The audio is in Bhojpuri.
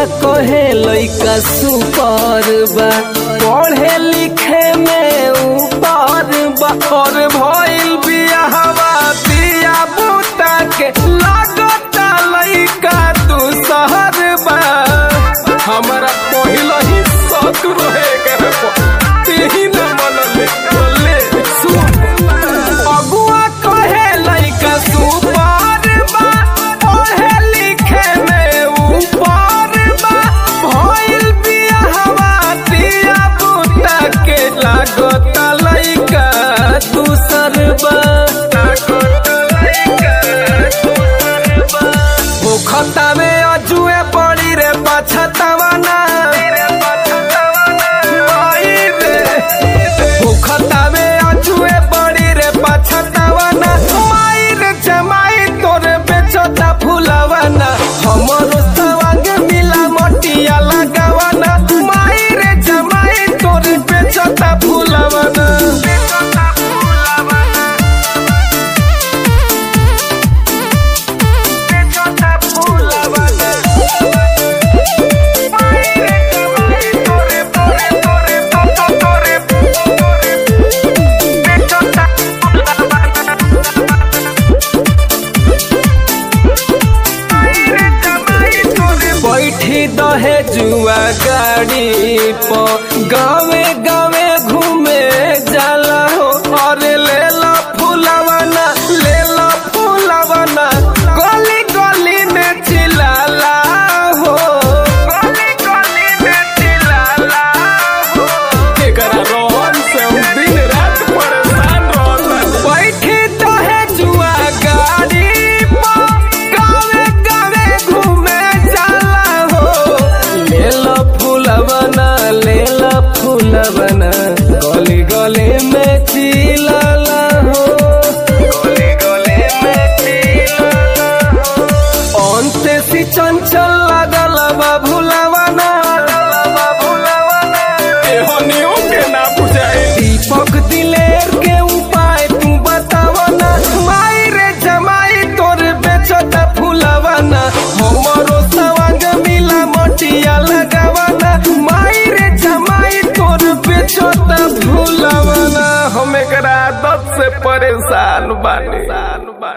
कहे लइका सुपर बा पढ़े लिखे में ऊपर बा और भइल बियाहवा बिया बूटा के लागता लइका तू शहर बा हमरा पहिल ही शौक रहे करे तेही न मनले बोले सुन अगुआ कहे लइका सुपर बा पढ़े लिखे में ऊपर बा भइल बियाहवा दिया बूटा के लागता लइका दूसर बा भूखता में अजुए पड़ी रे पछतावा ना आई रे भूखता में अजुए पड़ी रे पछतावा ना माई रे जमाई तोरे बेचता फुलावा ना हमरो सवांग मिला मोटिया लगावा ना माई रे जमाई तोरे बेचता फुलावा ना बेचता फुलावा ना बेचता फुलावा ना माई रे जमाई तोरे तोरे तोरे तोरे तोरे बेचता फुलावा ना बैठी दहे जुआ गाड़ी पर गावे गावे घूमे जाला हो और ले लो फुलवना ले लो फुलवना गली गली में चिल्लाला हो गली गली में चिल्लाला हो एकरा रोहन से हम दिन रात परेशान रहता बैठी दहे जुआ गाड़ी पर गावे गावे घूमे जाला हो ले लो फूलवना ले लो फूलवना गली गली में चिल्लाला हो गली गली में चिल्लाला हो अंते सी चंचल लागल बा भुलावना बा भुलावना एहो नियो के ना बुझाए दीपक दिलेर के उपाय तू बतावना माई रे जमाई तोर बेचता फुलावना हमरो सवांग मिला मोटिया लगावना माई रे जमाई तोर बेचता फुलावना हम एकरा आदत से परेशान बानी